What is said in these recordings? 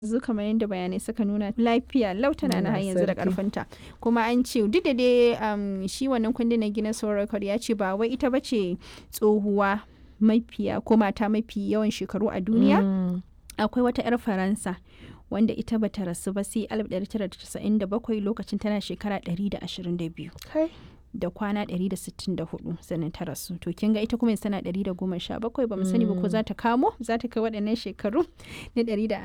yanzu kamar yadda bayanai suka nuna lafiya lau tana na har Allah yanzu da sarki. karfinta kuma an ce duk da dai um, shi wannan kundin na Guinness World Record ya ce ba wai ita bace tsohuwa mafiya ko mata mafi yawan shekaru a duniya Mm. akwai wata 'yar faransa wanda ita bata rasu ba sai 1997 lokacin tana shekara 122 Kai. da kwana 164 sannan ta rasu to kin ga ita kuma yanzu tana 117 ba mu sani ba ko za ta kamo za ta kai waɗannan shekaru na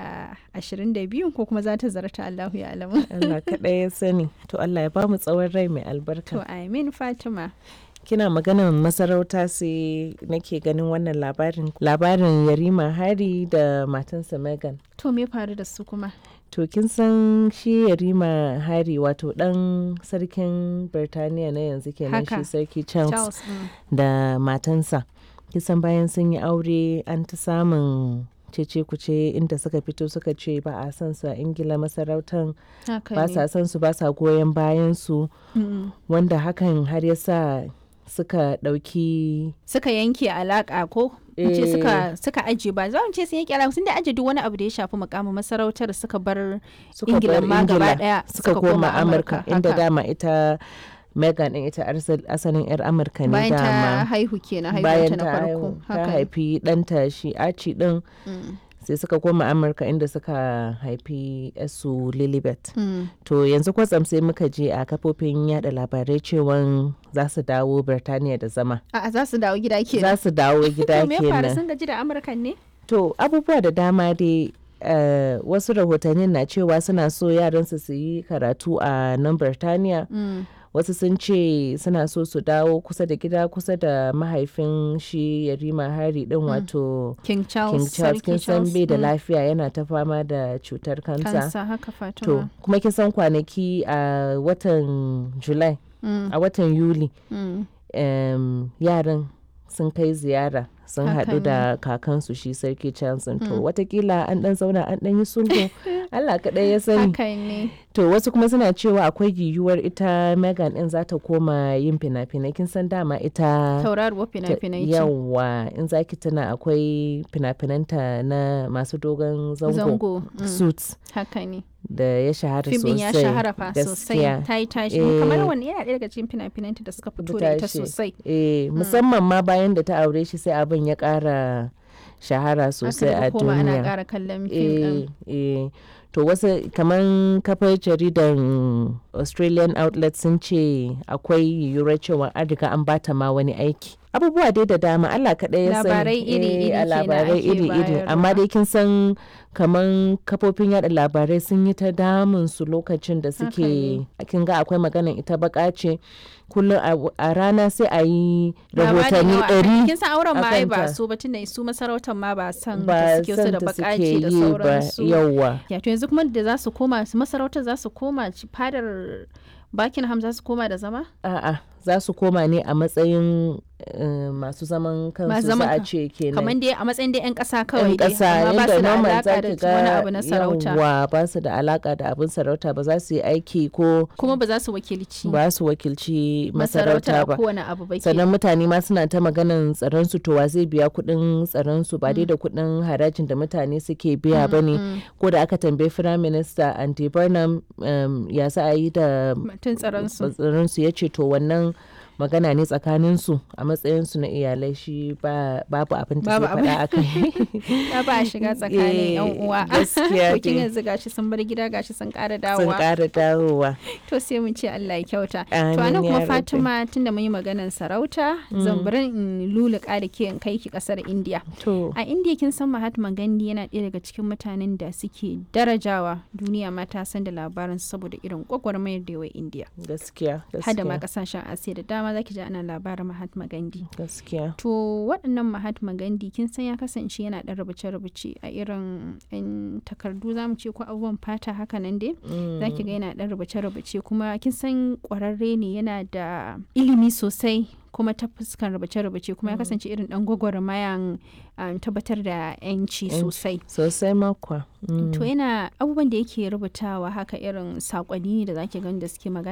122 ko kuma za ta zarta Allahu ya alamu Allah kaɗai ya sani. To Allah ya bamu tsawon rai mai to albarka. amin Fatima Kina maganar masarauta sai nake ganin wannan labarin. Labarin Yarima Hari da matansa Megan. to me faru da su kuma To kin san shi Yarima Hari wato ɗan sarkin Birtaniya na yanzu kenan Haka. shi sarki Charles, Charles mm. da matansa. Kisan bayan sun yi aure an ta samun cece kuce inda suka fito suka ce ba a san su a ingila masarautan haka ba ne sa san su ba sa goyon bayan su Mm. wanda hakan har ya sa suka ɗauki suka yanke alaka ko in ce Eh. suka suka aje ba za mu ce sun yanke alaka sun da aje duk wani abu da ya shafi mukamin masarautar suka bar suka Ingila bar ma gaba Ingila ɗaya suka suka koma koma amurka Amurka, inda haka. dama ita megan din ita arsal- asalin yar amurka ne bayan ta dama haihu kenan haihuwanta bayan na ta farko haihu- ta haka ne. haifi ɗanta shi aci din Mm. sai suka koma amurka inda suka haifi su lilibet Mm. to yanzu kwatsam sai muka je a kafofin yada labarai cewan za su dawo birtaniya da zama A'a za su dawo gida kenan. za su dawo gida To me ya faru kenan sun gaji da Amurkan ne? To abubuwa da dama dai eh, wasu rahotannin na cewa suna so yaransu su yi karatu a nan Birtaniya. Wasu sun ce suna so su dawo kusa da gida kusa da mahaifin shi Yarima Hari din wato King Charles. King Charles kin Sarki san Charles. bai da mm. lafiya yana ta fama da cutar kansa. Kansa haka To Fatima. kuma kin san kwanaki a watan July Mm. a watan Yuli Mm. em, yaran sun kai ziyara sun Haka haɗu da kakansu shi sarki Johnson to watakila an ɗan zauna an ɗan yi sulhu Allah kaɗai ya sani Haka ne. to wasu kuma suna cewa akwai yiwuwar ita Megan ɗin za ta koma yin fina-finai kin san dama ita Tauraruwar ta- fina-finai ce. yawa in zaki tuna akwai fina-finanta na masu dogon zango, Zango. mm, suits Haka ne. da ya shahara Fim sosai ɗin ya shahara fa sosai. gaskiya. Ta yi tashi. Eh. Kamar wani yana ɗaya daga cikin fina-finanta da suka fito da ita tashi. sosai. Eh, musamman ma bayan da ta aure shi sai abin ya ƙara shahara sosai Aka a daga koma ana duniya. ƙara kallon fim ɗin. Eh, eh. To wasu kamar kafar jaridan Australian outlet sun ce akwai yiwuwar cewa an riga an bata ma wani aiki. Abubuwa dai da dama Allah kaɗai ya sani. Labarai iri-iri Eh, a kenan labarai ake iri-iri. bayarwa. Amma dai kin san kamar kafofin yada labarai sun yi ta damun su lokacin da Haka suke ne. kin ga akwai maganan ita baka ce kullum a- a rana sai a yi Labarin rahotanni yawa. ɗari Kin san auren ma ai ba akanta. su ba tunda su masarautar ma ba san da ba suke su da san ta suke bakaci da yi ba sauransu. yawwa Ya to yanzu kuma da za su koma su masarautar za su koma ci- fadar Buckingham za su koma da zama? a'a za su koma ne a matsayin eh, masu zaman kansu Masu za zaman a kan- ce kenan Kamar dai a matsayin dai 'yan ƙasa kawai yan dai ƙasa amma ba yadda su da normal alaƙa za da ki wani ga abu na sarauta. yawwa ba su da alaka da abin sarauta ba za su yi aiki ko Kuma ba za su wakilci ba su wakilci masarauta masarauta a ba kowane abu ba ke. sannan mutane ma suna ta maganan tsaron su to wa zai biya kuɗin tsaron su ba dai da kuɗin harajin da mutane suke biya ba ne ko da aka tambayi firayim minista andy burnham um, ya sa a yi da Mutum tsaron su. tsaron su ya ce to wannan magana ne tsakanin su a matsayin su na iyalai shi ba babu abin da Babu zai faɗa a kai Ya ba a shiga tsakanin 'yan Eh, uwa. gaskiya To kin dai. yanzu gashi sun bar gida gashi sun ƙara sun dawowa. ƙara dawowa To sai mun ce Allah ya kyauta. To Amin anan ya kuma rabbi. Fatima tunda mun yi maganar sarauta zan bari in luluka da ke in kai ki kasar India. to A India kin san Mahatma Gandhi yana ɗaya daga cikin mutanen da suke darajawa duniya ma ta san da labarin saboda irin gwagwarmayar da yawa India. gaskiya Hada ma gaskiya kasashen Asiya da dama zaki ji ana labarin Mahatma Gandhi. gaskiya To waɗannan Mahatma Gandhi kin san ya kasance yana ɗan rubuce-rubuce a irin 'yan takardu zamu ce ko abubuwan fata haka nan dai. za ki ga yana ɗan rubuce-rubuce kuma kin san ƙwararre ne yana da ilimi sosai kuma ta fuskan rubuce-rubuce kuma ya kasance irin ɗan gwagwarmayan um, tabbatar da 'yanci Yanci. sosai sosai makwa to yana abubuwan da yake rubutawa haka irin saƙonni ne da zaki gani da suke magana